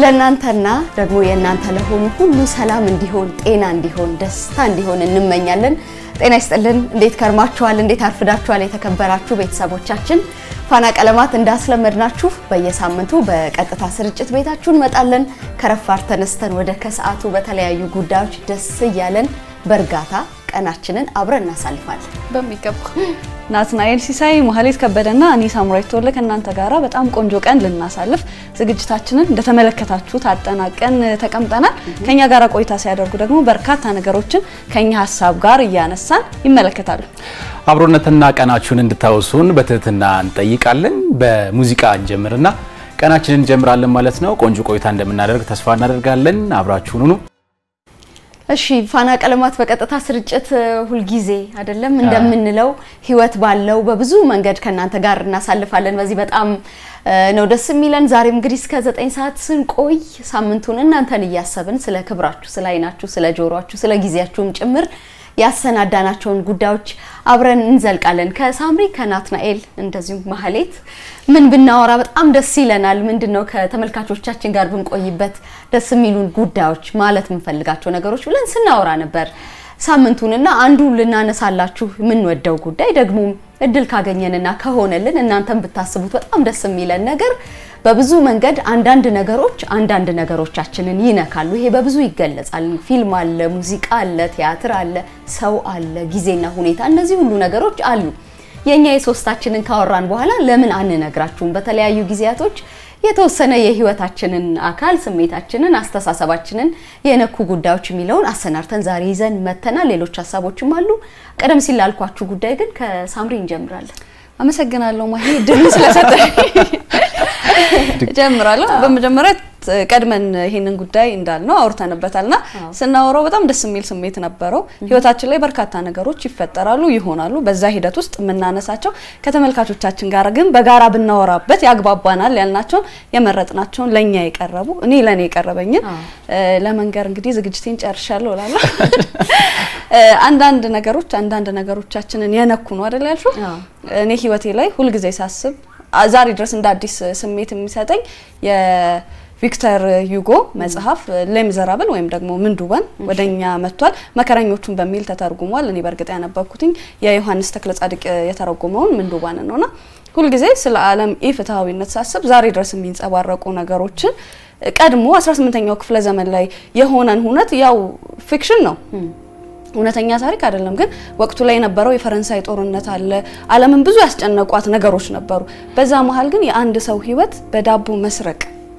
ለእናንተና ደግሞ የእናንተ ለሆኑ ሁሉ ሰላም እንዲሆን፣ ጤና እንዲሆን፣ ደስታ እንዲሆን እንመኛለን። ጤና ይስጥልን። እንዴት ከርማችኋል? እንዴት አርፍዳችኋል? የተከበራችሁ ቤተሰቦቻችን ፋና ቀለማት እንዳስለመድናችሁ በየሳምንቱ በቀጥታ ስርጭት ቤታችሁ እንመጣለን። ከረፋር ተነስተን ወደ ከሰዓቱ በተለያዩ ጉዳዮች ደስ እያለን በእርጋታ ቀናችንን አብረን እናሳልፋለን። በሚገባ ናትናኤል ሲሳይ፣ መሀሌት ከበደና እኔ ሳምራዊት ተወለ ከእናንተ ጋራ በጣም ቆንጆ ቀን ልናሳልፍ ዝግጅታችንን እንደተመለከታችሁት አጠናቀን ተቀምጠናል። ከኛ ጋር ቆይታ ሲያደርጉ ደግሞ በርካታ ነገሮችን ከኛ ሀሳብ ጋር እያነሳን ይመለከታሉ። አብሮነትና ቀናችሁን እንድታወሱን በትህትና እንጠይቃለን። በሙዚቃ እንጀምርና ቀናችንን እንጀምራለን ማለት ነው። ቆንጆ ቆይታ እንደምናደርግ ተስፋ እናደርጋለን። አብራችሁን ሁኑ። እሺ ፋና ቀለማት በቀጥታ ስርጭት ሁልጊዜ አይደለም እንደምንለው ህይወት ባለው በብዙ መንገድ ከእናንተ ጋር እናሳልፋለን። በዚህ በጣም ነው ደስ የሚለን። ዛሬም እንግዲህ እስከ ዘጠኝ ሰዓት ስንቆይ ሳምንቱን እናንተን እያሰብን ስለ ክብራችሁ፣ ስለ አይናችሁ፣ ስለ ጆሮአችሁ፣ ስለ ጊዜያችሁም ጭምር ያሰናዳናቸውን ጉዳዮች አብረን እንዘልቃለን። ከሳምሪ ከናትናኤል እንደዚሁም ማህሌት ምን ብናወራ በጣም ደስ ይለናል? ምንድነው ከተመልካቾቻችን ጋር ብንቆይበት ደስ የሚሉን ጉዳዮች ማለት የምንፈልጋቸው ነገሮች ብለን ስናወራ ነበር ሳምንቱንና አንዱ ልናነሳላችሁ የምንወደው ጉዳይ ደግሞ እድል ካገኘንና ከሆነልን እናንተን ብታስቡት በጣም ደስ የሚለን ነገር በብዙ መንገድ አንዳንድ ነገሮች አንዳንድ ነገሮቻችንን ይነካሉ። ይሄ በብዙ ይገለጻል። ፊልም አለ፣ ሙዚቃ አለ፣ ቲያትር አለ፣ ሰው አለ፣ ጊዜና ሁኔታ፣ እነዚህ ሁሉ ነገሮች አሉ። የኛ የሶስታችንን ካወራን በኋላ ለምን አንነግራችሁም? በተለያዩ ጊዜያቶች የተወሰነ የህይወታችንን አካል ስሜታችንን፣ አስተሳሰባችንን የነኩ ጉዳዮች የሚለውን አሰናርተን ዛሬ ይዘን መተናል። ሌሎች ሀሳቦችም አሉ። ቀደም ሲል ላልኳችሁ ጉዳይ ግን ከሳምሪ እንጀምራለን። አመሰግናለሁ ማሂ ድል ስለሰጠኝ እጀምራለሁ። በመጀመሪያ ቀድመን ይሄንን ጉዳይ እንዳልነው አውርተንበታልና ስናወራው በጣም ደስ የሚል ስሜት ነበረው። ህይወታችን ላይ በርካታ ነገሮች ይፈጠራሉ፣ ይሆናሉ። በዛ ሂደት ውስጥ የምናነሳቸው ከተመልካቾቻችን ጋር ግን በጋራ ብናወራበት ያግባባናል ያልናቸውን የመረጥናቸውን ለእኛ የቀረቡ እኔ ለእኔ የቀረበኝን ለመንገር እንግዲህ ዝግጅቴን ጨርሻለሁ እላለሁ። አንዳንድ ነገሮች አንዳንድ ነገሮቻችንን የነኩ ነው አይደል ያልሽው? እኔ ህይወቴ ላይ ሁልጊዜ ሳስብ ዛሬ ድረስ እንደ አዲስ ስሜት የሚሰጠኝ የቪክተር ዩጎ መጽሐፍ ሌሚዘራብል ወይም ደግሞ ምንዱባን ወደኛ መጥቷል። መከረኞቹን በሚል ተተርጉሟል። እኔ በእርግጥ ያነበብኩትኝ የዮሐንስ ተክለ ጻድቅ የተረጎመውን ምንዱባን ነውና ሁልጊዜ ስለ ዓለም ኢፍትሐዊነት ሳስብ ዛሬ ድረስ የሚንጸባረቁ ነገሮችን ቀድሞ 18ኛው ክፍለ ዘመን ላይ የሆነን ሁነት ያው ፊክሽን ነው እውነተኛ ታሪክ አይደለም። ግን ወቅቱ ላይ የነበረው የፈረንሳይ ጦርነት አለ። ዓለምን ብዙ ያስጨነቋት ነገሮች ነበሩ። በዛ መሀል ግን የአንድ ሰው ህይወት በዳቦ መስረቅ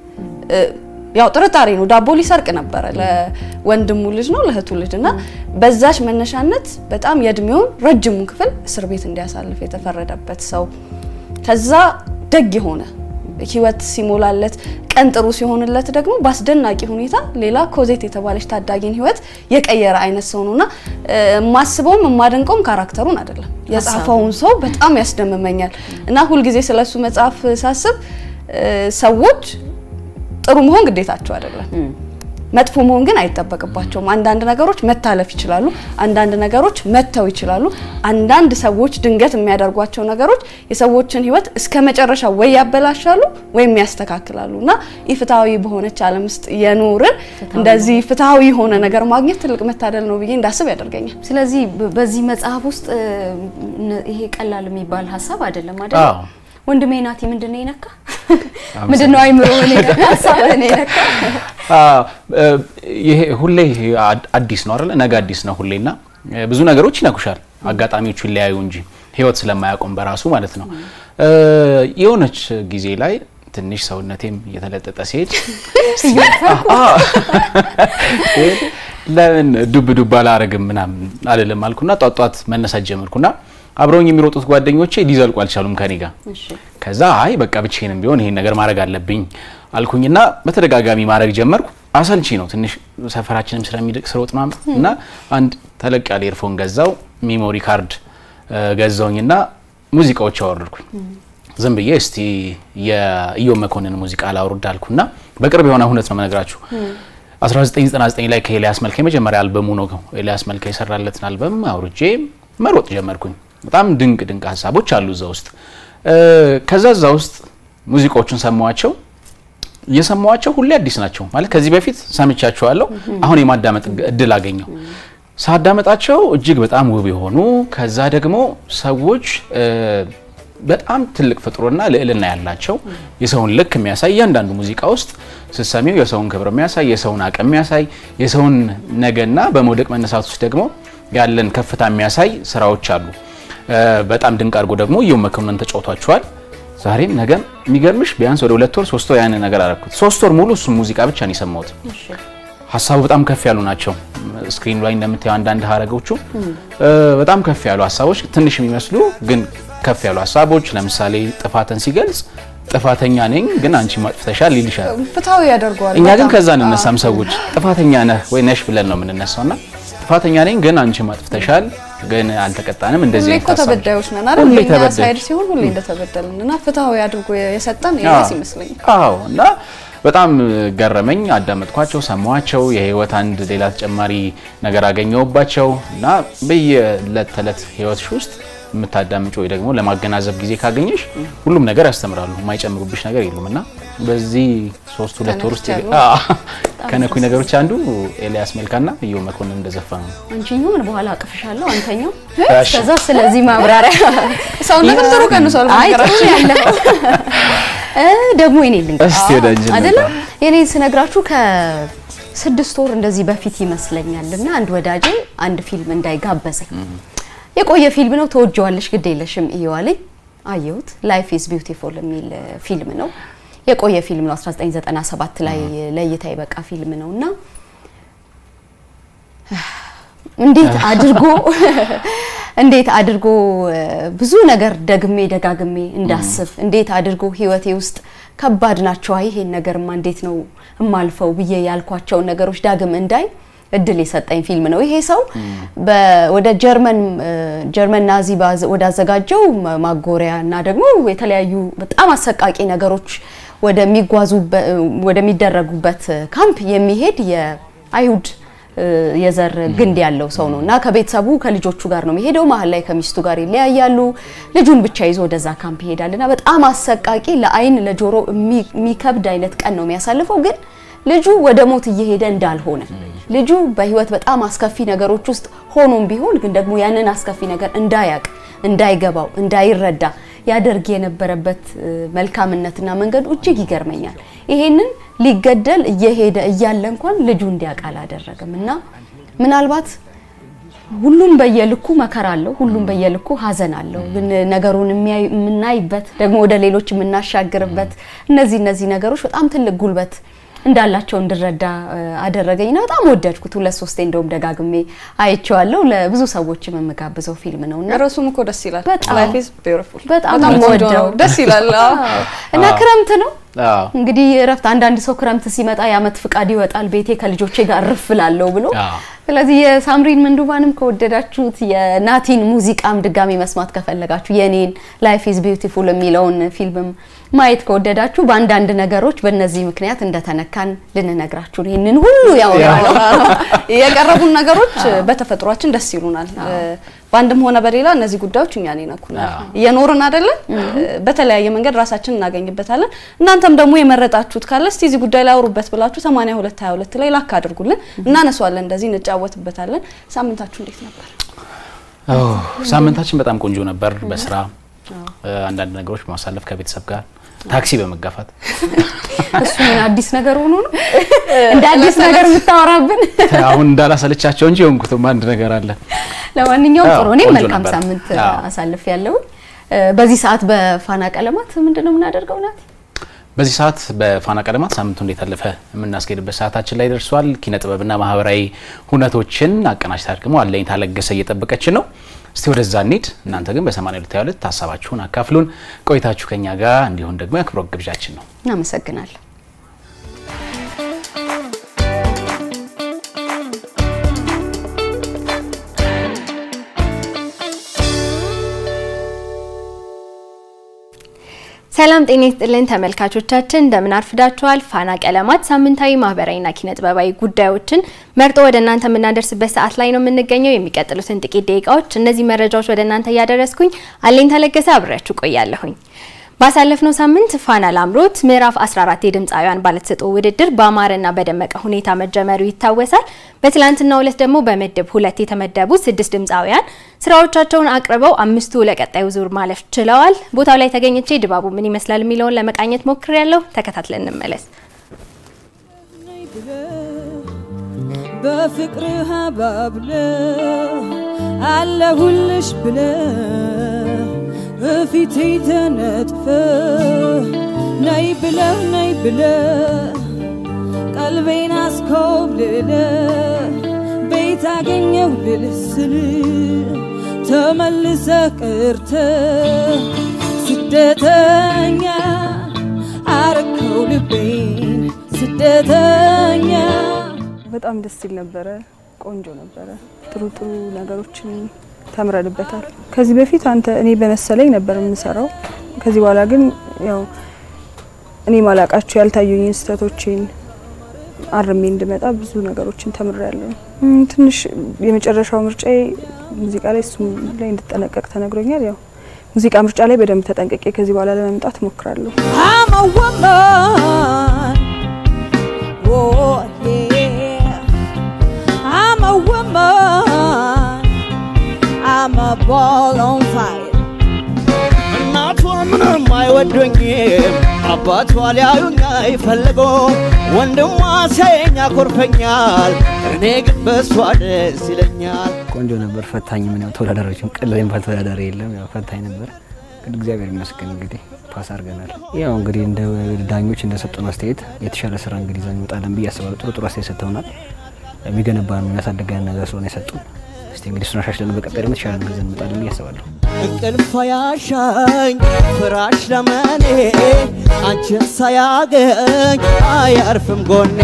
ያው ጥርጣሬ ነው። ዳቦ ሊሰርቅ ነበረ ለወንድሙ ልጅ ነው ለእህቱ ልጅ እና በዛች መነሻነት በጣም የእድሜውን ረጅሙን ክፍል እስር ቤት እንዲያሳልፍ የተፈረደበት ሰው ከዛ ደግ የሆነ ህይወት ሲሞላለት ቀን ጥሩ ሲሆንለት ደግሞ በአስደናቂ ሁኔታ ሌላ ኮዜት የተባለች ታዳጊን ህይወት የቀየረ አይነት ሰው ነውና የማስበውም የማደንቀውም ካራክተሩን አይደለም የጻፈውን ሰው በጣም ያስደምመኛል እና ሁልጊዜ ስለሱ መጽሐፍ ሳስብ ሰዎች ጥሩ መሆን ግዴታቸው አይደለም። መጥፎ መሆን ግን አይጠበቅባቸውም። አንዳንድ ነገሮች መታለፍ ይችላሉ። አንዳንድ ነገሮች መተው ይችላሉ። አንዳንድ ሰዎች ድንገት የሚያደርጓቸው ነገሮች የሰዎችን ህይወት እስከ መጨረሻ ወይ ያበላሻሉ ወይም ያስተካክላሉ እና ኢፍትሐዊ በሆነች ዓለም ውስጥ የኖርን እንደዚህ ፍትሐዊ የሆነ ነገር ማግኘት ትልቅ መታደል ነው ብዬ እንዳስብ ያደርገኛል። ስለዚህ በዚህ መጽሐፍ ውስጥ ይሄ ቀላል የሚባል ሀሳብ አይደለም አይደል? ወንድሜ ናቲ ምንድነው የነካ? ምንድነው አይምሮ ሀሳብህን የነካ? ይሄ ሁሌ አዲስ ነው አይደለ? ነገ አዲስ ነው ሁሌና ብዙ ነገሮች ይነኩሻል። አጋጣሚዎቹ ይለያዩ እንጂ ህይወት ስለማያቆም በራሱ ማለት ነው። የሆነች ጊዜ ላይ ትንሽ ሰውነቴም እየተለጠጠ ሲሄድ ለምን ዱብ ዱብ አላረግም ምናምን አልልም አልኩና ጧት ጧት መነሳት ጀመርኩና አብረውኝ የሚሮጡት ጓደኞቼ ሊዘልቁ አልቻሉም ከኔ ጋር። ከዛ አይ በቃ ብቻዬንም ቢሆን ይሄን ነገር ማድረግ አለብኝ አልኩኝና በተደጋጋሚ ማድረግ ጀመርኩ። አሰልቺ ነው ትንሽ ሰፈራችንም ስለሚድቅ ስሮጥ ምናምን እና አንድ ተለቅ ያለ ኤርፎን ገዛው፣ ሚሞሪ ካርድ ገዛውኝና ሙዚቃዎች አወረድኩኝ። ዝም ብዬ እስቲ የኢዮብ መኮንን ሙዚቃ ላውርድ አልኩና በቅርብ የሆነ ሁነት ነው መነግራችሁ 1999 ላይ ከኤልያስ መልካ የመጀመሪያ አልበሙ ነው ኤልያስ መልካ የሰራለትን አልበም አውርጄ መሮጥ ጀመርኩኝ። በጣም ድንቅ ድንቅ ሀሳቦች አሉ እዛ ውስጥ። ከዛ እዛ ውስጥ ሙዚቃዎቹን ሰማዋቸው። እየሰማዋቸው ሁሌ አዲስ ናቸው ማለት ከዚህ በፊት ሰምቻቸዋለሁ። አሁን የማዳመጥ እድል አገኘው። ሳዳመጣቸው እጅግ በጣም ውብ የሆኑ ከዛ ደግሞ ሰዎች በጣም ትልቅ ፍጥሮና ልዕልና ያላቸው የሰውን ልክ የሚያሳይ እያንዳንዱ ሙዚቃ ውስጥ ስትሰሚው የሰውን ክብር የሚያሳይ የሰውን አቅም የሚያሳይ የሰውን ነገና በመውደቅ መነሳት ውስጥ ደግሞ ያለን ከፍታ የሚያሳይ ስራዎች አሉ። በጣም ድንቅ አድርጎ ደግሞ እየው መኮንን ተጫውቷቸዋል። ዛሬም ነገም የሚገርምሽ ቢያንስ ወደ ሁለት ወር ሶስት ወር ያንን ነገር አደረኩት። ሶስት ወር ሙሉ እሱም ሙዚቃ ብቻ ነው የሰማሁት። ሀሳቡ በጣም ከፍ ያሉ ናቸው። ስክሪኑ ላይ እንደምታየው አንዳንድ ሀረጎቹ በጣም ከፍ ያሉ ሀሳቦች ትንሽ የሚመስሉ ግን ከፍ ያሉ ሀሳቦች ለምሳሌ ጥፋትን ሲገልጽ ጥፋተኛ ነኝ ግን አንቺ ማጥፍተሻል ይልሻል። ፍትሃዊ ያደርገዋል። እኛ ግን ከዛ እንነሳም ሰዎች ጥፋተኛ ነህ ወይ ነሽ ብለን ነው የምንነሳውና ጥፋተኛ ነኝ ግን አንቺ ማጥፍተሻል ግን አልተቀጣንም። እንደዚህ ሁሌ አይነት እኮ ሀሳቦች ተበዳዮች ነን አይደል? ሁሌ በእኛ ተበዳዮች። ሳይድ ሲሆን ሁሌ እንደተበደልን እና ፍትሃዊ አድርጎ የሰጠን ኤልያስ ይመስለኛል። አዎ እና በጣም ገረመኝ። አዳመጥኳቸው፣ ሰማኋቸው። የህይወት አንድ ሌላ ተጨማሪ ነገር አገኘሁባቸው እና በየዕለት ተዕለት ህይወትሽ ውስጥ የምታዳምጪ ወይ ደግሞ ለማገናዘብ ጊዜ ካገኘሽ ሁሉም ነገር ያስተምራሉ። የማይጨምሩብሽ ነገር የሉም እና በዚህ ሶስት ሁለት ወር ውስጥ ተነክቻለሁ። አዎ፣ ከነኩኝ ነገሮች አንዱ ኤልያስ መልካና እየው መኮንን እንደዘፈኑ ነው። አንቺኛውን በኋላ አቅፍሻለሁ አንተኛው እሺ። ከዛ ስለዚህ ማብራሪያ ሰውነትም ጥሩ ቀንሷል። አይ ጥሩ በነገራችን ያለው እ ደግሞ የኔ ልንገር እስቲ ወደ አንቺ እንምጣ። አይደለም የኔ ስነግራችሁ ከስድስት ወር እንደዚህ በፊት ይመስለኛል እና አንድ ወዳጄ አንድ ፊልም እንዳይጋበዘኝ የቆየ ፊልም ነው ተወጀዋለሽ ግድ የለሽም እየዋለኝ አየሁት ላይፍ ኢዝ ቢዩቲፉል የሚል ፊልም ነው የቆየ ፊልም ነው 1997 ላይ ለእይታ የበቃ ፊልም ነው እና እንዴት አድርጎ እንዴት አድርጎ እ፣ ብዙ ነገር ደግሜ ደጋግሜ እንዳስብ እንዴት አድርጎ ህይወቴ ውስጥ ከባድ ናቸው፣ አይ ይሄን ነገርማ እንዴት ነው እማልፈው ብዬ ያልኳቸውን ነገሮች ዳግም እንዳይ እድል የሰጠኝ ፊልም ነው። ይሄ ሰው በ- ወደ ጀርመን እ፣ ጀርመን ናዚ ባዘ- ወዳዘጋጀው ማ- ማጎሪያ እና ደግሞ የተለያዩ በጣም አሰቃቂ ነገሮች ወደሚጓዙበት ወደሚደረጉበት ካምፕ የሚሄድ የአይሁድ እ፣ የዘር ግንድ ያለው ሰው ነው እና ከቤተሰቡ ከልጆቹ ጋር ነው የሚሄደው። መሀል ላይ ከሚስቱ ጋር ይለያያሉ። ልጁን ብቻ ይዞ ወደዛ ካምፕ ይሄዳል እና በጣም አሰቃቂ ለአይን ለጆሮ የሚ- የሚከብድ አይነት ቀን ነው የሚያሳልፈው ግን ልጁ ወደ ሞት እየሄደ እንዳልሆነ ልጁ በህይወት በጣም አስከፊ ነገሮች ውስጥ ሆኖም ቢሆን ግን ደግሞ ያንን አስከፊ ነገር እንዳያቅ እንዳይገባው እንዳይረዳ ያደርግ የነበረበት እ፣ መልካምነትና መንገዱ እጅግ ይገርመኛል። ይሄንን ሊገደል እየሄደ እያለ እንኳን ልጁ እንዲያውቅ አላደረገም እና ምናልባት ሁሉም በየልኩ መከራ አለው፣ ሁሉም በየልኩ ሀዘን አለው። ግን ነገሩን የሚያይ- የምናይበት ደግሞ ወደ ሌሎች የምናሻግርበት እነዚህ እነዚህ ነገሮች በጣም ትልቅ ጉልበት እንዳላቸው እንድረዳ እ፣ አደረገኝና በጣም ወደድኩት። ሁለት ሶስቴ እንደውም ደጋግሜ አይቼዋለሁ። ለብዙ ሰዎችም የምጋብዘው ፊልም ነው እና ርዕሱም እኮ ደስ ይላል። በጣም። ላይፍ ኢዝ ቢዩቲፉል በጣም ቆንጆ የምወደው። ነው። ደስ ይላል። አዎ። እና ክረምት ነው አዎ እንግዲህ እረፍት አንዳንድ ሰው ክረምት ሲመጣ የአመት ፍቃድ ይወጣል ቤቴ ከልጆቼ ጋር እርፍ ላለሁ ብሎ አዎ። ስለዚህ የሳምሪን ምንዱባንም ከወደዳችሁት የናቲን ሙዚቃም ድጋሚ መስማት ከፈለጋችሁ የኔን ላይፍ ኢዝ ቢዩቲፉል የሚለውን ፊልምም ማየት ከወደዳችሁ በአንዳንድ ነገሮች በእነዚህ ምክንያት እንደተነካን ልንነግራችሁ ነው። ይህንን ሁሉ ያወራ ነው። የቀረቡን ነገሮች በተፈጥሯችን ደስ ይሉናል። በአንድም ሆነ በሌላ እነዚህ ጉዳዮች እኛን ይነኩናል። አዎ። እየኖርን አይደለን? በተለያየ መንገድ ራሳችን እናገኝበታለን። እናንተም ደግሞ የመረጣችሁት ካለ እስቲ እዚህ ጉዳይ ላይ አውሩበት ብላችሁ 82 22 ላይ ላክ አድርጉልን፣ እናነሷለን፣ እንደዚህ እንጫወትበታለን። ሳምንታችሁ እንዴት ነበር? ኦ፣ ሳምንታችን በጣም ቆንጆ ነበር። በስራ አንዳንድ ነገሮች በማሳለፍ ከቤተሰብ ጋር ታክሲ በመጋፋት እሱ ምን አዲስ ነገር ሆኖ ነው እንደ አዲስ ነገር የምታወራብን? አሁን እንዳላሰለቻቸው እንጂ የሆንኩትም አንድ ነገር አለ። ለማንኛውም አዎ፣ ጥሩ እኔ ቆንጆ መልካም ነበር። ሳምንት አዎ። አሳልፍ ያለው በዚህ ሰዓት በፋና ቀለማት ምንድን ነው የምናደርገው ናት? በዚህ ሰዓት በፋና ቀለማት ሳምንቱ እንዴት አለፈ የምናስኬድበት ሰዓታችን ላይ ደርሷል። ኪነ ጥበብና ማህበራዊ ሁነቶችን አቀናጅታ ደግሞ አለኝ ታለገሰ እየጠበቀችን ነው። እስቲ ወደዛ እንሂድ። እናንተ ግን በ8222 ሀሳባችሁን አካፍሉን። ቆይታችሁ ከኛ ጋር እንዲሆን ደግሞ የአክብሮት ግብዣችን ነው። እናመሰግናለን። ሰላም ጤና ይስጥልን ተመልካቾቻችን፣ እንደምን አርፍዳችኋል? ፋና ቀለማት ሳምንታዊ ማህበራዊና ኪነ ጥበባዊ ጉዳዮችን መርጦ ወደ እናንተ የምናደርስበት ሰዓት ላይ ነው የምንገኘው። የሚቀጥሉትን ጥቂት ደቂቃዎች እነዚህ መረጃዎች ወደ እናንተ እያደረስኩኝ አለኝ ተለገሰ አብሬያችሁ ቆያለሁኝ። ባሳለፍነው ሳምንት ፋና ላምሮት ምዕራፍ 14 የድምፃውያን ባለተሰጥኦ ውድድር በአማረና በደመቀ ሁኔታ መጀመሩ ይታወሳል። በትላንትናው ዕለት ደግሞ በምድብ ሁለት የተመደቡ ስድስት ድምፃውያን ስራዎቻቸውን አቅርበው አምስቱ ለቀጣዩ ዙር ማለፍ ችለዋል። ቦታው ላይ ተገኝቼ ድባቡ ምን ይመስላል የሚለውን ለመቃኘት ሞክሬያለሁ። ተከታትለን እንመለስ። በፍቅርህ አባብለ አለሁልሽ ብለ እፊቴ ተነጥፈ ነይ ብለ ነይ ብለ ቀልቤን አስኮብልለ ቤት አገኘሁ ልልህ ስል ተመልሰ ቅርተ ስደተኛ አረከው ልቤን ስደተኛ በጣም ደስ ይል ነበረ። ቆንጆ ነበረ። ጥሩ ጥሩ ነገሮችን ተምረንበታል። ከዚህ በፊት አንተ እኔ በመሰለኝ ነበር የምሰራው። ከዚህ በኋላ ግን ያው እኔ ማላቃቸው ያልታዩኝን ስህተቶችን አርሜ እንድመጣ ብዙ ነገሮችን ተምሬያለሁ። እም፣ ትንሽ የመጨረሻው ምርጫዬ ሙዚቃ ላይ እሱም ላይ እንድጠነቀቅ ተነግሮኛል። ያው ሙዚቃ ምርጫ ላይ በደንብ ተጠንቅቄ ከዚህ በኋላ ለመምጣት እሞክራለሁ። I'm a woman. Oh, yeah. I'm a woman. I'm a ball on fire. እናቷ ምንም አይወዱኝም፣ አባቷ ሊያዩኝ አይፈልጉም፣ ወንድሟ ሲያየኝ ያኮርፈኛል፣ እኔ ግን በሷ ደስ ይለኛል። ቆንጆ ነበር። ፈታኝ ምን ያው ተወዳዳሪዎችም ቀላል የሚባል ተወዳዳሪ የለም። ያው ፈታኝ ነበር፣ ግን እግዚአብሔር ይመስገን እንግዲህ ፓስ አድርገናል። ያው እንግዲህ እንደ ዳኞች እንደሰጡን አስተያየት የተሻለ ስራ እንግዲህ ይዘን እንወጣለን ብዬ አስባለሁ። ጥሩ ጥሩ አስተያየት ሰጥተውናል። የሚገነባን የሚያሳድገን ነገር ስለሆነ የሰጡን እስቲ እንግዲህ እሱን አሻሽለን በቀጣይ ደግሞ የተሻለ ነገር ይዘን እንወጣለን ብዬ አስባለሁ። እንቅልፍ ያሻኝ ፍራሽ ለመኔ አንቺን ሳያገኝ አያርፍም ጎኔ።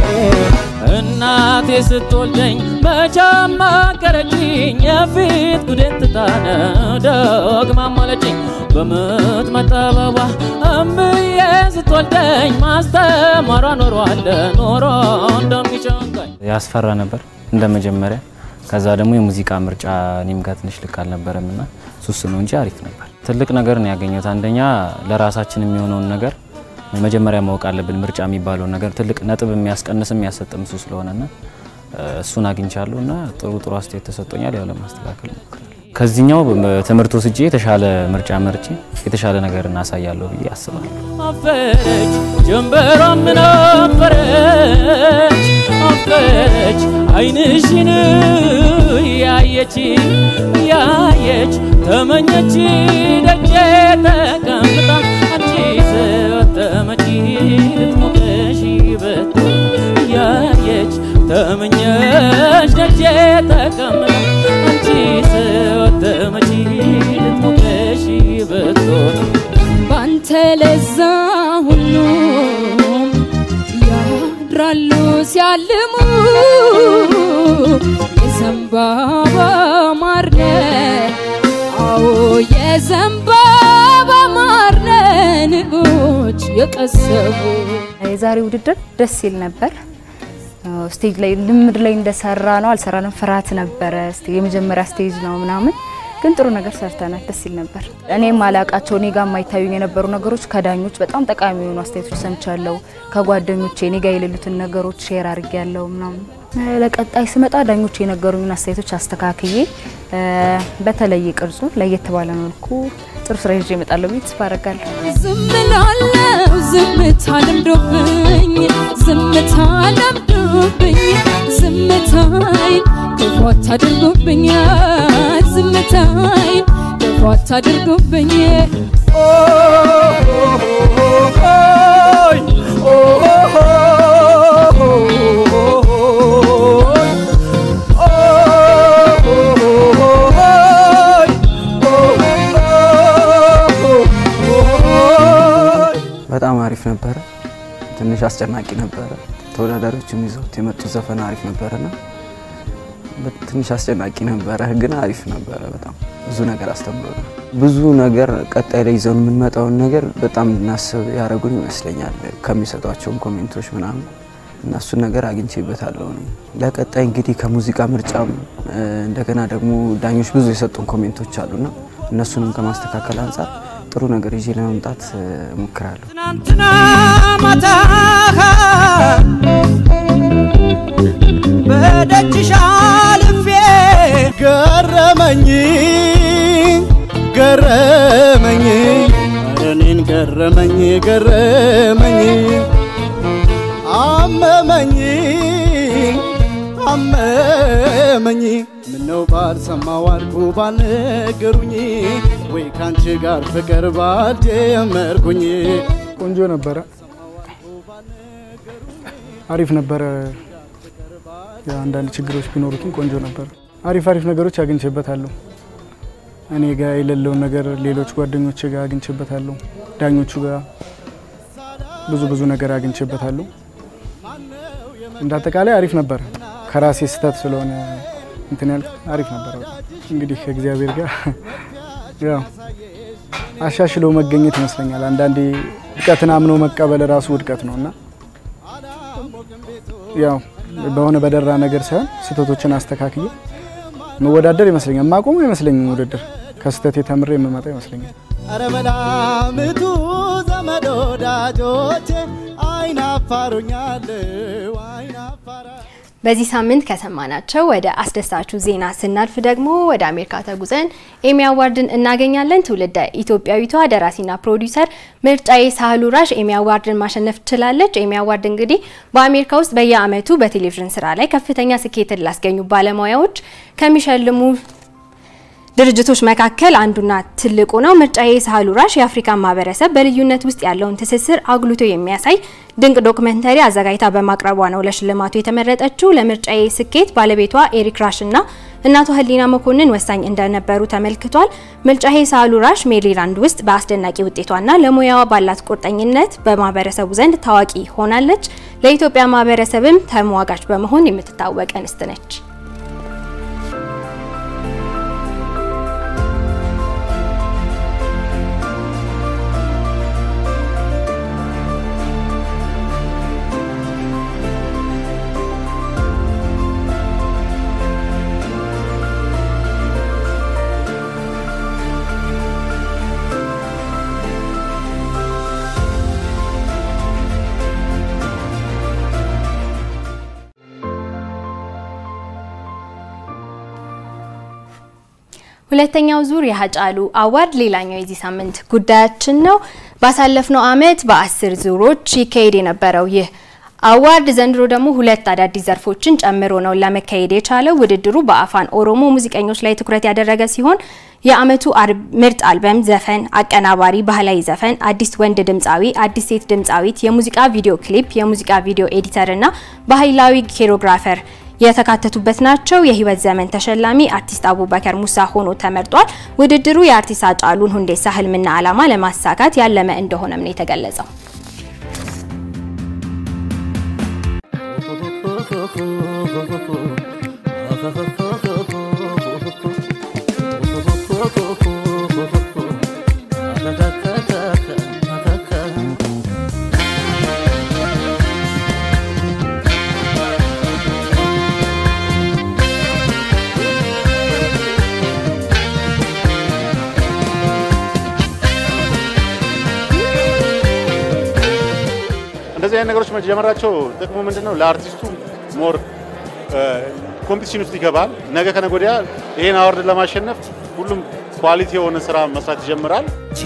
እናቴ ስትወልደኝ መቻም ማከረችኝ የፊት ጉዴን ትታነ ደግማ ማለችኝ በምጥ መጠበቧ እምዬ ስትወልደኝ ማስተማሯ ኖሯል ኖሮ እንደሚጨንቀኝ ያስፈራ ነበር እንደ መጀመሪያ። ከዛ ደግሞ የሙዚቃ ምርጫ እኔም ጋር ትንሽ ልክ አልነበረም እና ሱስ ነው እንጂ አሪፍ ነበር። ትልቅ ነገር ነው ያገኘሁት። አንደኛ ለራሳችን የሚሆነውን ነገር መጀመሪያ ማወቅ አለብን። ምርጫ የሚባለውን ነገር ትልቅ ነጥብ የሚያስቀንስም የሚያሰጥም እሱ ስለሆነና እሱን አግኝቻለሁ እና ጥሩ ጥሩ አስተያየት ተሰጥቶኛል። ያው ለማስተካከል ሞክራለሁ። ከዚህኛው ትምህርት ወስጄ የተሻለ ምርጫ መርጬ የተሻለ ነገር እናሳያለሁ ብዬ አስባለሁ። አፈረች ጀንበሯም ነበረች አፈረች አይንሽን ያየች ያየች ተመኘች ደጄ ተቀምጣ አንቺ ስትመጪ ልትሞቅሽ በቶ ያየች ተመኘች ደጄ ተቀምጣ አንቺ ስትመጪ ልትሞቅሽ በቶ ባንተ ለዛ ሁሉም ያድራሉ ሲያልሙ የዘንባባ ማርነ አዎ የዘንባባ ማርነ ንቦች የቀሰቡ የዛሬ ውድድር ደስ ይል ነበር። ስቴጅ ላይ ልምድ ላይ እንደሰራ ነው አልሰራንም፣ ፍርሃት ነበረ። የመጀመሪያ ስቴጅ ነው ምናምን ግን ጥሩ ነገር ሰርተናል። ደስ ይል ነበር። እኔ ማላቃቸው እኔ ጋር የማይታዩኝ የነበሩ ነገሮች ከዳኞች በጣም ጠቃሚ የሆኑ አስተያየቶች ሰምቻለሁ። ከጓደኞቼ እኔ ጋር የሌሉትን ነገሮች ሼር አድርጌያለሁ ምናምን። ለቀጣይ ስመጣ ዳኞች የነገሩኝን አስተያየቶች አስተካክዬ በተለየ ቅርጹ ለየት ባለ መልኩ ጥሩ ስራ ይዤ እመጣለሁ ብዬ ተስፋ አደርጋለሁ። ዝም እላለሁ ዝምታ ለምዶብኝ ዝምታ ለምዶብኝ ዝምታይን ክፉ አታድርጉብኝ ዝምታይን ክፉ አታድርጉብኝ በጣም አሪፍ ነበረ። ትንሽ አስጨናቂ ነበረ። ተወዳዳሪዎችም ይዘውት የመጡት ዘፈን አሪፍ ነበረና ትንሽ አስጨናቂ ነበረ፣ ግን አሪፍ ነበረ። በጣም ብዙ ነገር አስተምሮናል። ብዙ ነገር ቀጣይ ላይ ይዘውን የምንመጣውን ነገር በጣም እንድናስብ ያደረጉን ይመስለኛል። ከሚሰጧቸውን ኮሜንቶች ምናምን እና እሱን ነገር አግኝቼበታለሁ። እኔ ለቀጣይ እንግዲህ ከሙዚቃ ምርጫም እንደገና ደግሞ ዳኞች ብዙ የሰጡን ኮሜንቶች አሉና እነሱንም ከማስተካከል አንጻር ጥሩ ነገር ይዤ ለመምጣት እሞክራለሁ። ትናንትና ማታ በደጅሽ አልፌ ገረመኝ ገረመኝ ኧረ እኔን ገረመኝ ገረመኝ አመመኝ አመመኝ ምነው ባልሰማው አልኩ ባልነገሩኝ ወይ ካንቺ ጋር ፍቅር ባልጀመርኩኝ ቆንጆ ነበረ፣ አሪፍ ነበረ። የአንዳንድ ችግሮች ቢኖሩትም ቆንጆ ነበረ። አሪፍ አሪፍ ነገሮች አግኝቼበታለሁ። እኔ ጋር የሌለውን ነገር ሌሎች ጓደኞች ጋር አግኝቼበታለሁ። ዳኞቹ ጋር ብዙ ብዙ ነገር አግኝቼበታለሁ። እንደ አጠቃላይ አሪፍ ነበረ። ከራሴ ስህተት ስለሆነ እንትን ያልኩት አሪፍ ነበረ። እንግዲህ ከእግዚአብሔር ጋር ያው አሻሽሎ መገኘት ይመስለኛል። አንዳንዴ ውድቀትን አምኖ መቀበል ራሱ ውድቀት ነው እና ያው በሆነ በደራ ነገር ሳይሆን ስህተቶችን አስተካክዬ መወዳደር ይመስለኛል። ማቆሙ አይመስለኝም። ውድድር ከስህተት ተምሬ የምመጣ ይመስለኛል። አረ መላምቱ ዘመድ ወዳጆቼ አይናፋሩኛለው አይናፋራ በዚህ ሳምንት ከሰማናቸው ወደ አስደሳቹ ዜና ስናልፍ ደግሞ ወደ አሜሪካ ተጉዘን ኤሚ አዋርድን እናገኛለን። ትውልደ ኢትዮጵያዊቷ ደራሲና ፕሮዲውሰር ምርጫዬ ሳህሉ ራሽ ኤሚ አዋርድን ማሸነፍ ችላለች። ኤሚ አዋርድ እንግዲህ በአሜሪካ ውስጥ በየዓመቱ በቴሌቪዥን ስራ ላይ ከፍተኛ ስኬትን ላስገኙ ባለሙያዎች ከሚሸልሙ ድርጅቶች መካከል አንዱና ትልቁ ነው። ምርጫዬ ሳህሉ ራሽ የአፍሪካ ማህበረሰብ በልዩነት ውስጥ ያለውን ትስስር አጉልቶ የሚያሳይ ድንቅ ዶክመንተሪ አዘጋጅታ በማቅረቧ ነው ለሽልማቱ የተመረጠችው። ለምርጫዬ ስኬት ባለቤቷ ኤሪክ ራሽ እና እናቷ ህሊና መኮንን ወሳኝ እንደነበሩ ተመልክቷል። ምርጫዬ ሳህሉ ራሽ ሜሪላንድ ውስጥ በአስደናቂ ውጤቷና ለሙያዋ ባላት ቁርጠኝነት በማህበረሰቡ ዘንድ ታዋቂ ሆናለች። ለኢትዮጵያ ማህበረሰብም ተሟጋች በመሆን የምትታወቅ እንስት ነች። ሁለተኛው ዙር የሀጫሉ አዋርድ ሌላኛው የዚህ ሳምንት ጉዳያችን ነው። ባሳለፍነው አመት በአስር ዙሮች ይካሄድ የነበረው ይህ አዋርድ ዘንድሮ ደግሞ ሁለት አዳዲስ ዘርፎችን ጨምሮ ነው ለመካሄድ የቻለው። ውድድሩ በአፋን ኦሮሞ ሙዚቀኞች ላይ ትኩረት ያደረገ ሲሆን የአመቱ ምርጥ አልበም፣ ዘፈን፣ አቀናባሪ፣ ባህላዊ ዘፈን፣ አዲስ ወንድ ድምፃዊ፣ አዲስ ሴት ድምፃዊት፣ የሙዚቃ ቪዲዮ ክሊፕ፣ የሙዚቃ ቪዲዮ ኤዲተር እና ባህላዊ ኮሪዮግራፈር የተካተቱበት ናቸው። የህይወት ዘመን ተሸላሚ አርቲስት አቡበከር ሙሳ ሆኖ ተመርጧል። ውድድሩ የአርቲስት ሃጫሉን ሁንዴሳ ህልምና ዓላማ ለማሳካት ያለመ እንደሆነም ነው የተገለጸው። እንደዚህ አይነት ነገሮች መጀመራቸው ጥቅሙ ምንድን ነው? ለአርቲስቱ ሞር ኮምፒቲሽን ውስጥ ይገባል። ነገ ከነገ ወዲያ ይሄን አዋርድ ለማሸነፍ ሁሉም ኳሊቲ የሆነ ስራ መስራት ይጀምራል።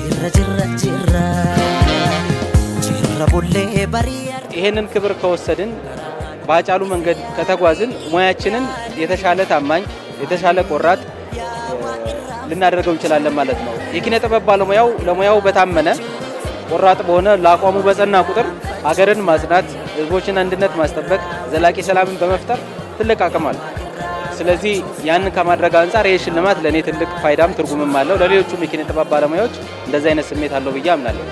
ይሄንን ክብር ከወሰድን በሀጫሉ መንገድ ከተጓዝን ሙያችንን የተሻለ ታማኝ፣ የተሻለ ቆራጥ ልናደርገው እንችላለን ማለት ነው። የኪነ ጥበብ ባለሙያው ለሙያው በታመነ ቆራጥ በሆነ ለአቋሙ በጸና ቁጥር ሀገርን ማጽናት፣ ህዝቦችን አንድነት ማስጠበቅ፣ ዘላቂ ሰላምን በመፍጠር ትልቅ አቅም አለው። ስለዚህ ያንን ከማድረግ አንጻር ይህ ሽልማት ለእኔ ትልቅ ፋይዳም ትርጉምም አለው። ለሌሎቹም የኪነ ጥበብ ባለሙያዎች እንደዚህ አይነት ስሜት አለው ብዬ አምናለሁ።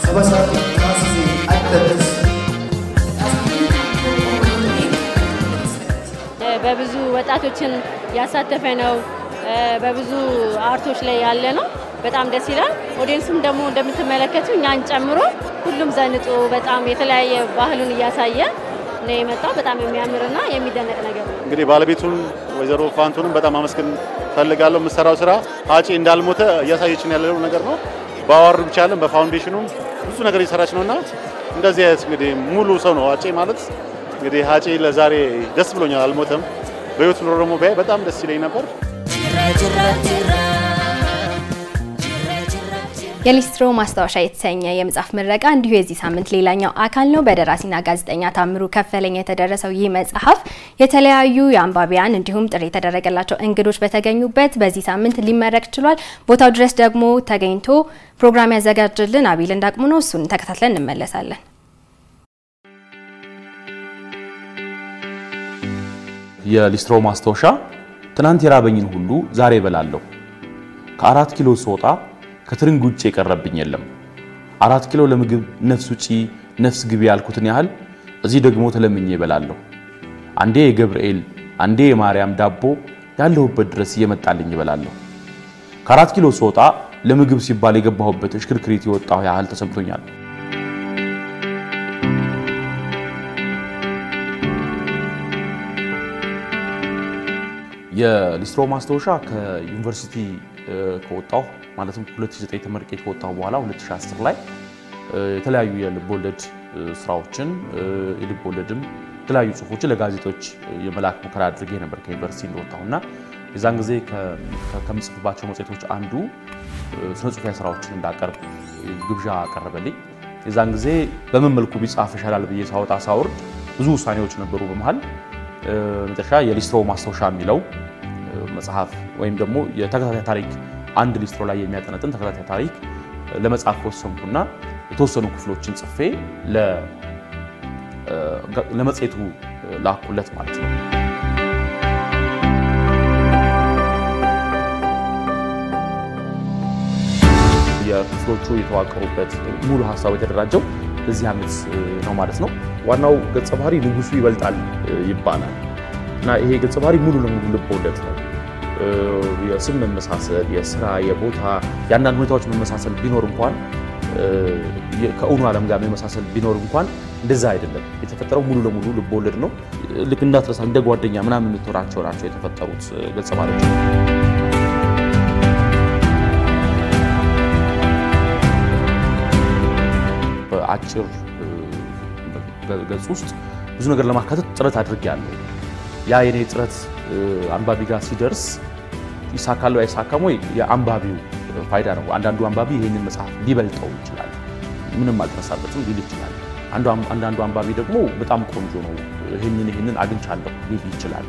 በብዙ ወጣቶችን ያሳተፈ ነው። በብዙ አርቶች ላይ ያለ ነው። በጣም ደስ ይላል። ኦዲየንሱም ደግሞ እንደምትመለከቱ እኛን ጨምሮ ሁሉም ዘንጦ በጣም የተለያየ ባህሉን እያሳየ ነው የመጣው። በጣም የሚያምርና የሚደነቅ ነገር ነው። እንግዲህ ባለቤቱን ወይዘሮ ፋንቱንም በጣም አመስገን ፈልጋለሁ። የምሰራው ስራ ሀጪ እንዳልሞተ እያሳየችን ያለው ነገር ነው። በአዋርድ ብቻ አይደለም በፋውንዴሽኑም ብዙ ነገር እየሰራች ነውና እንደዚህ አይነት እንግዲህ ሙሉ ሰው ነው አጬ ማለት እንግዲህ አጬ ለዛሬ ደስ ብሎኛል። አልሞተም። በህይወት ኖሮ ደግሞ ቢያይ በጣም ደስ ይለኝ ነበር። የሊስትሮ ማስታወሻ የተሰኘ የመጽሐፍ ምረቃ እንዲሁ የዚህ ሳምንት ሌላኛው አካል ነው። በደራሲና ጋዜጠኛ ታምሩ ከፈለኝ የተደረሰው ይህ መጽሐፍ የተለያዩ የአንባቢያን እንዲሁም ጥሪ የተደረገላቸው እንግዶች በተገኙበት በዚህ ሳምንት ሊመረቅ ችሏል። ቦታው ድረስ ደግሞ ተገኝቶ ፕሮግራም ያዘጋጅልን አቢል እንዳቅሙ ነው። እሱን ተከታትለን እንመለሳለን። የሊስትሮ ማስታወሻ ትናንት የራበኝን ሁሉ ዛሬ እበላለሁ። ከአራት ኪሎ ስወጣ ከትርንግ ውጭ የቀረብኝ የለም። አራት ኪሎ ለምግብ ነፍስ ውጪ ነፍስ ግቢ ያልኩትን ያህል እዚህ ደግሞ ተለምኜ እበላለሁ። አንዴ የገብርኤል አንዴ የማርያም ዳቦ ያለሁበት ድረስ እየመጣልኝ እበላለሁ። ከአራት ኪሎ ስወጣ ለምግብ ሲባል የገባሁበት እሽክርክሪት የወጣሁ ያህል ተሰምቶኛል። የሊስትሮ ማስታወሻ ከዩኒቨርሲቲ ከወጣሁ ማለትም 2009 ተመርቄ ከወጣሁ በኋላ 2010 ላይ የተለያዩ የልብ ወለድ ስራዎችን የልብ ወለድም የተለያዩ ጽሁፎችን ለጋዜጦች የመላክ ሙከራ አድርጌ ነበር ከዩኒቨርሲቲ እንደወጣሁ እና የዛን ጊዜ ከምጽፍባቸው መጽሔቶች አንዱ ስነ ጽሁፋዊ ስራዎችን እንዳቀርብ ግብዣ አቀረበልኝ። የዛን ጊዜ በምን መልኩ ቢጻፍ ይሻላል ብዬ ሳወጣ ሳወርድ ብዙ ውሳኔዎች ነበሩ። በመሀል መጨረሻ የሊስትሮ ማስታወሻ የሚለው መጽሐፍ ወይም ደግሞ የተከታታይ ታሪክ አንድ ሊስትሮ ላይ የሚያጠነጥን ተከታታይ ታሪክ ለመጻፍ ወሰንኩና የተወሰኑ ክፍሎችን ጽፌ ለመጽሔቱ ላኩለት ማለት ነው። የክፍሎቹ የተዋቀሩበት ሙሉ ሀሳቡ የተደራጀው በዚህ ዓመት ነው ማለት ነው። ዋናው ገጸ ባህሪ ንጉሱ ይበልጣል ይባላል እና ይሄ ገጸ ባህሪ ሙሉ ለሙሉ ልብ ወለድ ነው። የስም መመሳሰል፣ የስራ፣ የቦታ የአንዳንድ ሁኔታዎች መመሳሰል ቢኖር እንኳን ከእውኑ ዓለም ጋር መመሳሰል ቢኖር እንኳን እንደዛ አይደለም። የተፈጠረው ሙሉ ለሙሉ ልብ ወለድ ነው። ልክ እንዳትረሳ እንደ ጓደኛ ምናምን የምትወራቸው ናቸው የተፈጠሩት ገጸ ባህሪዎች። በአጭር ገጽ ውስጥ ብዙ ነገር ለማካተት ጥረት አድርጌያለሁ። ያ የኔ ጥረት አንባቢ ጋር ሲደርስ ይሳካል አይሳካም ወይ የአንባቢው ፋይዳ ነው። አንዳንዱ አንባቢ ይህንን መጽሐፍ ሊበልጠው ይችላል፣ ምንም አልተነሳበትም ሊል ይችላል። አንዳንዱ አንባቢ ደግሞ በጣም ቆንጆ ነው፣ ይህንን ይህንን አግኝቻለሁ ሊል ይችላል።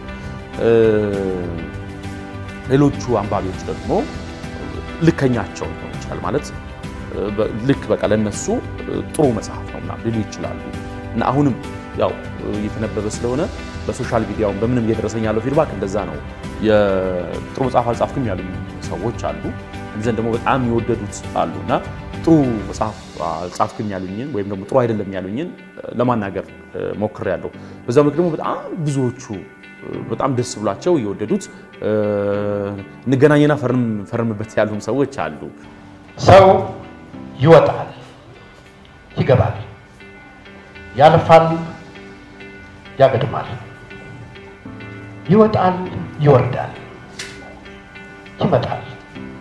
ሌሎቹ አንባቢዎች ደግሞ ልከኛቸው ሊሆን ይችላል ማለት ልክ በቃ ለነሱ ጥሩ መጽሐፍ ነው ምናምን ሊሉ ይችላሉ። እና አሁንም ያው እየተነበበ ስለሆነ በሶሻል ሚዲያውን በምንም እየደረሰኝ ያለው ፊድባክ እንደዛ ነው። የጥሩ መጽሐፍ አልጻፍክም ያሉኝ ሰዎች አሉ፣ እንዘን ደግሞ በጣም የወደዱት አሉ እና ጥሩ መጽሐፍ አልጻፍክም ያሉኝን ወይም ደግሞ ጥሩ አይደለም ያሉኝን ለማናገር ሞክሬያለሁ። በዛ ምክ ደግሞ በጣም ብዙዎቹ በጣም ደስ ብሏቸው የወደዱት እንገናኝና ፈርምበት ያሉም ሰዎች አሉ። ሰው ይወጣል፣ ይገባል፣ ያልፋል፣ ያገድማል፣ ይወጣል፣ ይወርዳል፣ ይመጣል፣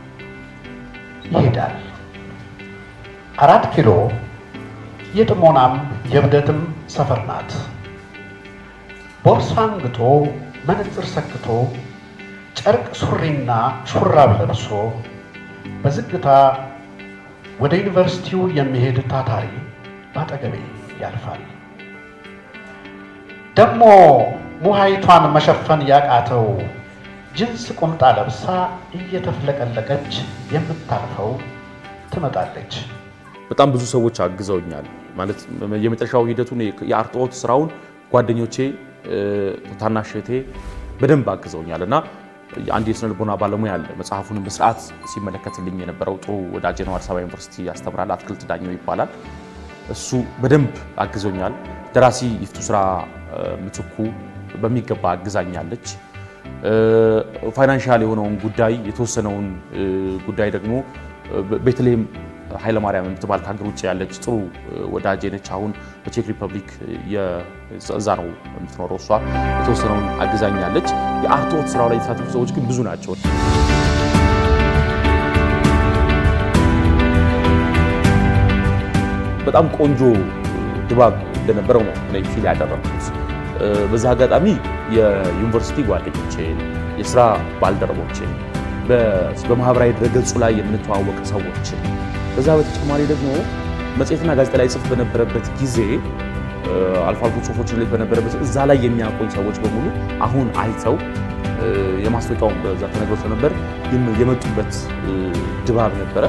ይሄዳል። አራት ኪሎ የጥሞናም የእብደትም ሰፈር ናት። ቦርሳ አንግቶ መነጽር ሰክቶ ጨርቅ ሱሪና ሹራብ ለብሶ በዝግታ ወደ ዩኒቨርሲቲው የሚሄድ ታታሪ ባጠገቤ ያልፋል። ደግሞ ሙሃይቷን መሸፈን ያቃተው ጅንስ ቁምጣ ለብሳ እየተፍለቀለቀች የምታልፈው ትመጣለች። በጣም ብዙ ሰዎች አግዘውኛል። ማለት የመጨረሻው ሂደቱን የአርትዖት ስራውን ጓደኞቼ፣ ታናሽ እህቴ በደንብ አግዘውኛል እና አንድ የስነ ልቦና ባለሙያ አለ መጽሐፉንም በስርዓት ሲመለከትልኝ የነበረው ጥሩ ወዳጄ ነው። አዲስ አበባ ዩኒቨርሲቲ ያስተምራል። አትክልት ዳኘው ይባላል። እሱ በደንብ አግዞኛል። ደራሲ ይፍቱ ስራ ምትኩ በሚገባ አግዛኛለች። ፋይናንሻል የሆነውን ጉዳይ የተወሰነውን ጉዳይ ደግሞ ቤተልሔም ኃይለማርያም የምትባል ከሀገር ውጭ ያለች ጥሩ ወዳጄ ነች። አሁን በቼክ ሪፐብሊክ እዛ ነው የምትኖረው። እሷ የተወሰነውን አግዛኛለች። የአርትዖት ስራው ላይ የተሳተፉ ሰዎች ግን ብዙ ናቸው። በጣም ቆንጆ ድባብ እንደነበረው ነው እኔ ፊል ያደረኩት። በዚህ አጋጣሚ የዩኒቨርሲቲ ጓደኞቼን፣ የስራ ባልደረቦችን፣ በማህበራዊ ድረገጹ ላይ የምንተዋወቅ ሰዎችን ከዛ በተጨማሪ ደግሞ መጽሔትና ጋዜጣ ላይ ጽፍ በነበረበት ጊዜ አልፎ አልፎ ጽሁፎችን ላይ በነበረበት እዛ ላይ የሚያውቁኝ ሰዎች በሙሉ አሁን አይተው የማስታወቂያውን በዛ ተነግሮ ስለነበር የመጡበት ድባብ ነበረ።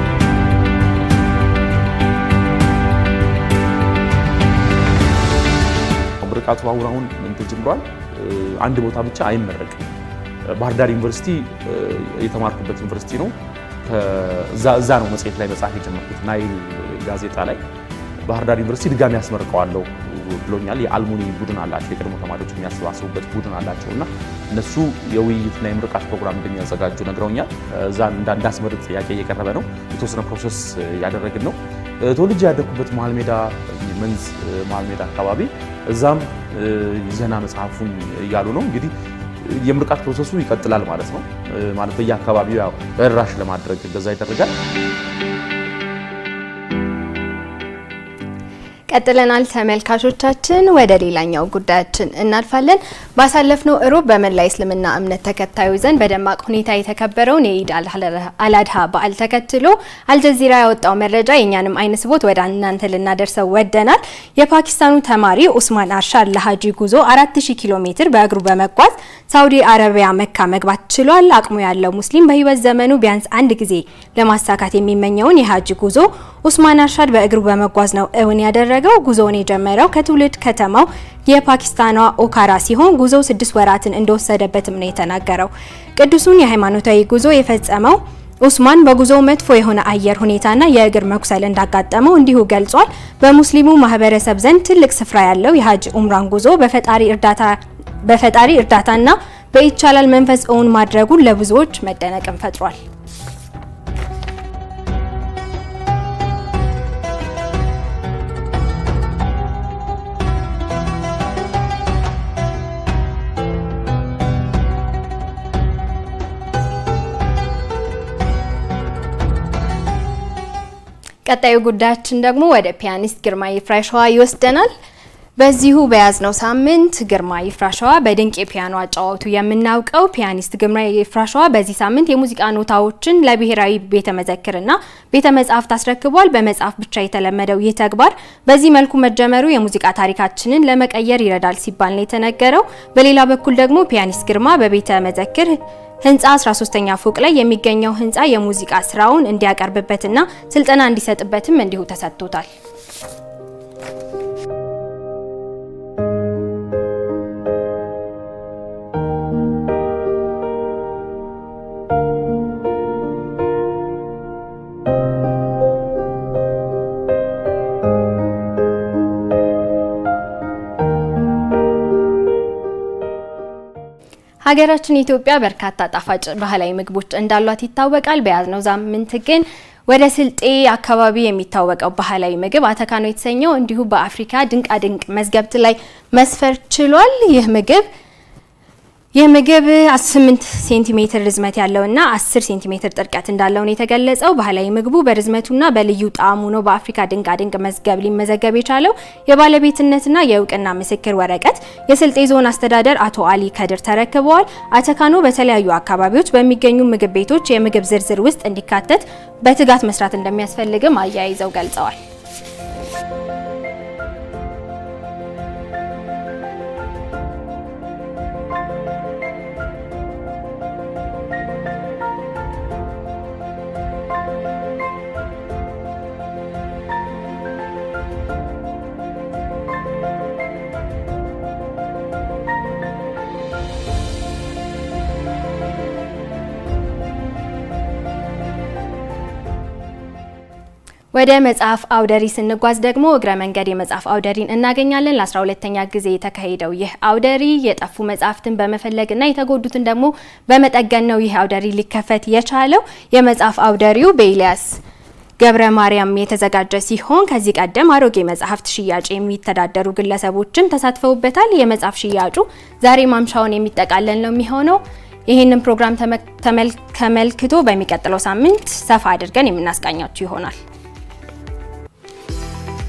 ምርቃቱ አሁን አሁን ምን ተጀምሯል። አንድ ቦታ ብቻ አይመረቅም። ባህር ዳር ዩኒቨርሲቲ የተማርኩበት ዩኒቨርሲቲ ነው። እዛ ነው መጽሔት ላይ መጽሐፍ የጀመርኩት ናይል ጋዜጣ ላይ ባህር ዳር ዩኒቨርሲቲ ድጋሚ ያስመርቀዋለሁ ብሎኛል። የአልሙኒ ቡድን አላቸው፣ የቀድሞ ተማሪዎች የሚያሰባስቡበት ቡድን አላቸው እና እነሱ የውይይትና የምርቃት ፕሮግራም እንደሚያዘጋጁ ነግረውኛል። እዛ እንዳስመርቅ ጥያቄ እየቀረበ ነው። የተወሰነ ፕሮሰስ እያደረግን ነው። ተወልጄ ያደግኩበት መሀል ሜዳ መንዝ መሀል ሜዳ አካባቢ እዛም ይዘና መጽሐፉን እያሉ ነው እንግዲህ የምርቃት ፕሮሰሱ ይቀጥላል ማለት ነው። ማለት በየአካባቢው ያው ተደራሽ ለማድረግ እንደዛ ይደረጋል። ቀጥለናል ተመልካቾቻችን። ወደ ሌላኛው ጉዳያችን እናልፋለን። ባሳለፍነው እሮብ በመላ እስልምና እምነት ተከታዮች ዘንድ በደማቅ ሁኔታ የተከበረውን የኢድ አልአድሃ በዓል ተከትሎ አልጀዚራ ያወጣው መረጃ የእኛንም አይን ስቦት ወደ እናንተ ልናደርሰው ወደናል። የፓኪስታኑ ተማሪ ኡስማን አርሻድ ለሀጂ ጉዞ 4000 ኪሎ ሜትር በእግሩ በመጓዝ ሳውዲ አረቢያ መካ መግባት ችሏል። አቅሙ ያለው ሙስሊም በህይወት ዘመኑ ቢያንስ አንድ ጊዜ ለማሳካት የሚመኘውን የሀጂ ጉዞ ኡስማን አርሻድ በእግሩ በመጓዝ ነው እውን ያደረገው። ጉዞውን የጀመረው ከትውልድ ከተማው የፓኪስታኗ ኦካራ ሲሆን ጉዞው ስድስት ወራትን እንደወሰደበትም ነው የተናገረው። ቅዱሱን የሃይማኖታዊ ጉዞ የፈጸመው ኡስማን በጉዞው መጥፎ የሆነ አየር ሁኔታና የእግር መኩሰል እንዳጋጠመው እንዲሁ ገልጿል። በሙስሊሙ ማህበረሰብ ዘንድ ትልቅ ስፍራ ያለው የሀጅ ኡምራን ጉዞ በፈጣሪ እርዳታ በፈጣሪ እርዳታና በይቻላል መንፈስ እውን ማድረጉን ለብዙዎች መደነቅን ፈጥሯል። ቀጣዩ ጉዳያችን ደግሞ ወደ ፒያኒስት ግርማ ይፍራሸዋ ይወስደናል። በዚሁ በያዝነው ሳምንት ግርማ ይፍራሸዋ በድንቅ የፒያኖ አጫዋቱ የምናውቀው ፒያኒስት ግርማ ይፍራሸዋ በዚህ ሳምንት የሙዚቃ ኖታዎችን ለብሔራዊ ቤተ መዘክርና ቤተ መጻሕፍት አስረክቧል። በመጽሐፍ ብቻ የተለመደው ይህ ተግባር በዚህ መልኩ መጀመሩ የሙዚቃ ታሪካችንን ለመቀየር ይረዳል ሲባል ነው የተነገረው። በሌላ በኩል ደግሞ ፒያኒስት ግርማ በቤተ መዘክር ህንፃ 13ኛ ፎቅ ላይ የሚገኘው ህንፃ የሙዚቃ ስራውን እንዲያቀርብበትና ስልጠና እንዲሰጥበትም እንዲሁ ተሰጥቶታል። ሀገራችን ኢትዮጵያ በርካታ ጣፋጭ ባህላዊ ምግቦች እንዳሏት ይታወቃል። በያዝነው ሳምንት ግን ወደ ስልጤ አካባቢ የሚታወቀው ባህላዊ ምግብ አተካኖ የተሰኘው እንዲሁ በአፍሪካ ድንቃድንቅ መዝገብት ላይ መስፈር ችሏል። ይህ ምግብ ይህ ምግብ 8 ሴንቲሜትር ርዝመት ያለውና 10 ሴንቲሜትር ጥልቀት እንዳለው ነው የተገለጸው። ባህላዊ ምግቡ በርዝመቱና በልዩ ጣዕሙ ነው በአፍሪካ ድንቃድንቅ መዝገብ ሊመዘገብ የቻለው። የባለቤትነትና የእውቅና ምስክር ወረቀት የስልጤ ዞን አስተዳደር አቶ አሊ ከድር ተረክበዋል። አተካኖ በተለያዩ አካባቢዎች በሚገኙ ምግብ ቤቶች የምግብ ዝርዝር ውስጥ እንዲካተት በትጋት መስራት እንደሚያስፈልግም አያይዘው ገልጸዋል። ወደ መጽሐፍ አውደሪ ስንጓዝ ደግሞ እግረ መንገድ የመጽሐፍ አውደሪን እናገኛለን። ለ12ተኛ ጊዜ የተካሄደው ይህ አውደሪ የጠፉ መጽሐፍትን በመፈለግና የተጎዱትን ደግሞ በመጠገን ነው ይህ አውደሪ ሊከፈት የቻለው። የመጽሐፍ አውደሪው በኤልያስ ገብረ ማርያም የተዘጋጀ ሲሆን ከዚህ ቀደም አሮጌ መጽሐፍት ሽያጭ የሚተዳደሩ ግለሰቦችም ተሳትፈውበታል። የመጽሐፍ ሽያጩ ዛሬ ማምሻውን የሚጠቃለል ነው የሚሆነው። ይህንን ፕሮግራም ተመልክቶ በሚቀጥለው ሳምንት ሰፋ አድርገን የምናስቃኛችሁ ይሆናል።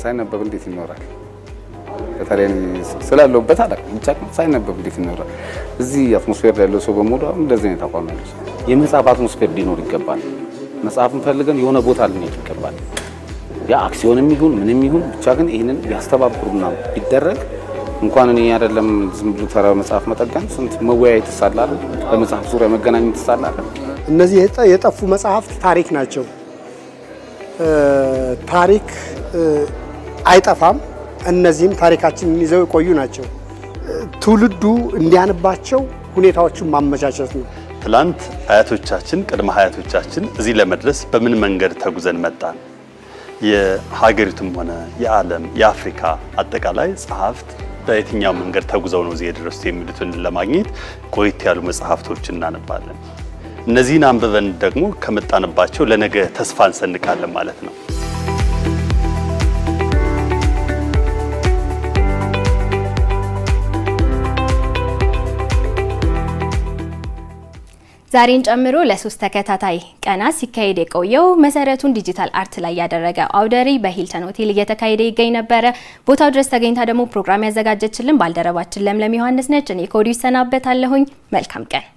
ሳይነበብ እንዴት ይኖራል? በተለይ እኔ ስላለሁበት አላውቅም፣ ብቻ ግን ሳይነበብ እንዴት ይኖራል? እዚህ አትሞስፌር ያለው ሰው በሙሉ አሁን እንደዚህ አይነት አቋም ያለው ሰው የመጽሐፍ አትሞስፌር ሊኖር ይገባል። መጽሐፍን ፈልገን የሆነ ቦታ ልንሄድ ይገባል። ያ አክሲዮንም ይሁን ምንም ይሁን ብቻ ግን ይህንን ቢያስተባብሩና ቢደረግ እንኳን እኔ አይደለም ዝም ብሎ ተራ መጽሐፍ መጠገን ስንት መወያየት ትሳላለ፣ በመጽሐፍ ዙሪያ መገናኘት ትሳላለ። እነዚህ የጠ- የጠፉ መጽሐፍት ታሪክ ናቸው። እ፣ ታሪክ እ፣ አይጠፋም። እነዚህም ታሪካችንን ይዘው የቆዩ ናቸው። እ፣ ትውልዱ እንዲያንባቸው ሁኔታዎቹን ማመቻቸት ነው። ትላንት አያቶቻችን ቅድመ አያቶቻችን እዚህ ለመድረስ በምን መንገድ ተጉዘን መጣን? የሀገሪቱም ሆነ የዓለም የአፍሪካ አጠቃላይ ጸሐፍት በየትኛው መንገድ ተጉዘው ነው እዚህ የደረሱት የሚሉትን ለማግኘት ቆየት ያሉ መጽሐፍቶችን እናነባለን። እነዚህን አንብበን ደግሞ ከመጣንባቸው ለነገ ተስፋ እንሰንቃለን ማለት ነው። ዛሬን ጨምሮ ለሶስት ተከታታይ ቀናት ሲካሄድ የቆየው መሰረቱን ዲጂታል አርት ላይ ያደረገ አውደ ርዕይ በሂልተን ሆቴል እየተካሄደ ይገኝ ነበረ። ቦታው ድረስ ተገኝታ ደግሞ ፕሮግራም ያዘጋጀችልን ባልደረባችን ለምለም ዮሐንስ ነች። እኔ ከወዲሁ ይሰናበታለሁኝ። መልካም ቀን